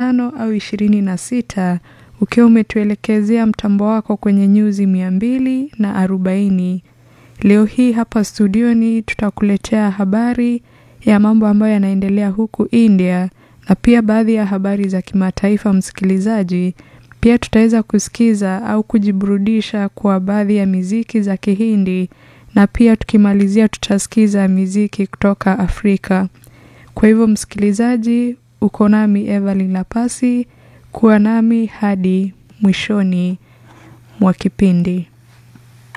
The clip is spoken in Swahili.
tano au ishirini na sita ukiwa umetuelekezea mtambo wako kwenye nyuzi mia mbili na arobaini. Leo hii hapa studioni tutakuletea habari ya mambo ambayo yanaendelea huku India na pia baadhi ya habari za kimataifa, msikilizaji. Pia tutaweza kusikiza au kujiburudisha kwa baadhi ya miziki za Kihindi na pia tukimalizia tutasikiza miziki kutoka Afrika. Kwa hivyo msikilizaji, uko nami Evelyn Lapasi, kuwa nami hadi mwishoni mwa kipindi.